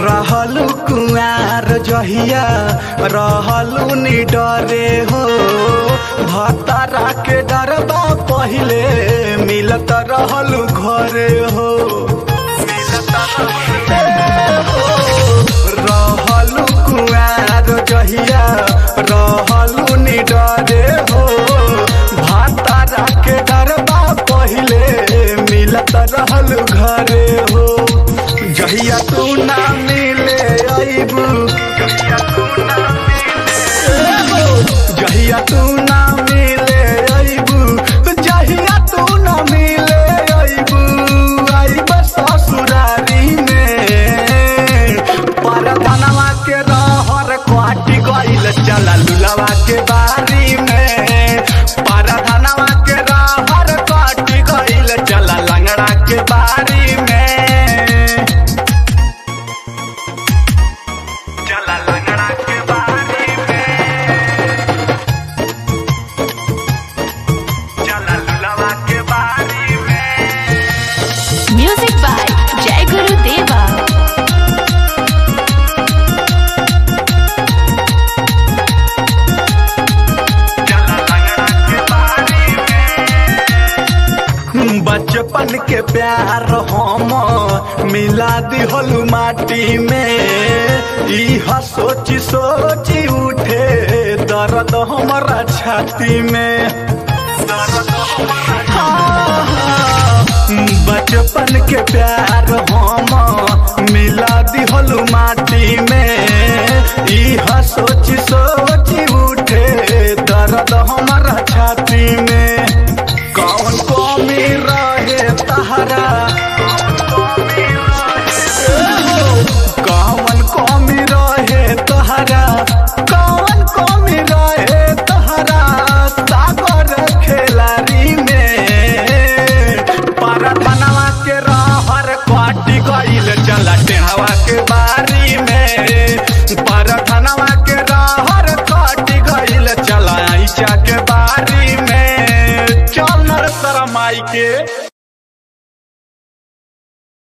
रहलू कुआर जहिया रहलू निडरे हो भतरा के डरबा पहिले मिलत रहलू घरे हो रहलू कुआर जहिया रहलू निडरे हो भतरा के डरबा पहिले मिलत रहलू घरे हो जहिया तू ना मिले अइबू जहिया तू ना मिले अइबू जहिया तू ना मिले अइबू अइब ससुरारी में परधनवा के रहर क्वाटी गइल चला लुलवा के बारी में परधनवा के रहर क्वाटी गइल चला लंगड़ा के बारी में चला लंगड़ा के बारी में चला लुलवा के बारी में म्यूजिक बाय जय गुरु देवा बचपन के प्यार हम मिला दिहलू माटी में इह सोची सोची उठे दर्द हमारा छाती में हाँ, बचपन के प्यार हम मिला दिहलू माटी में इह सोची सोची